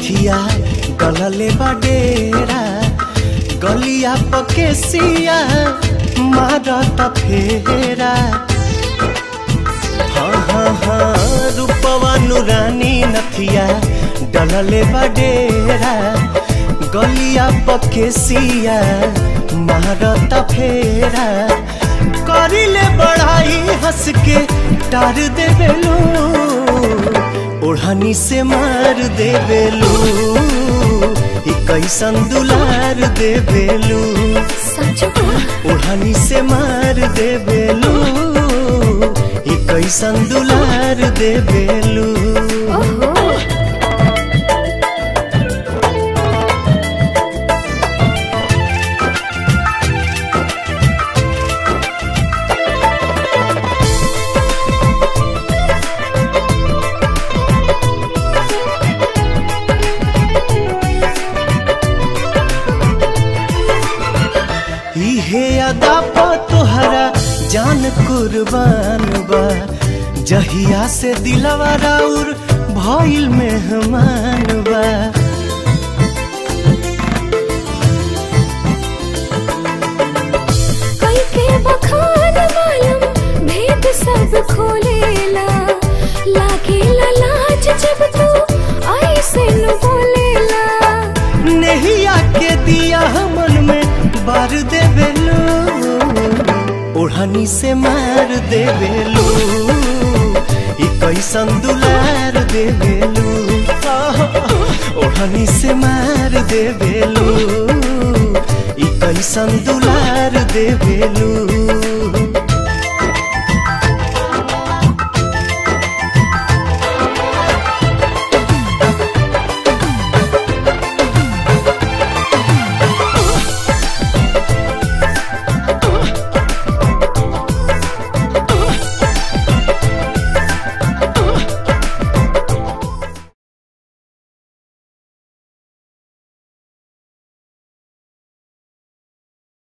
नथिया गलले बडेरा गलिया पकेसिया मारत फेरा हाँ हाँ हाँ रूपवा नुरानी नथिया डलले बडेरा गलिया पकेसिया मारत फेरा करिले बढ़ाई हंस के टार देवेलू ओढ़नी से मार देवेलू ई कैसन दुलार देवेलू सच में ओढ़नी से मार देवेलू ई कैसन दुलार देवेलू ओहो इहे अदा पा तोहरा जान कुर्बान बा जहिया से दिलवा राउर भइल मेहमान बा कई के बखान मालूम भेद सब खोलेला लागेला लाज जब तू ऐसे न बोलेला नहिया के दिया मन में बार देवेलू ओढ़नी से मार देवेलू ई कैसन दुलार देवेलू आह, ओढ़नी से मार देवेलू ई कैसन दुलार देवेलू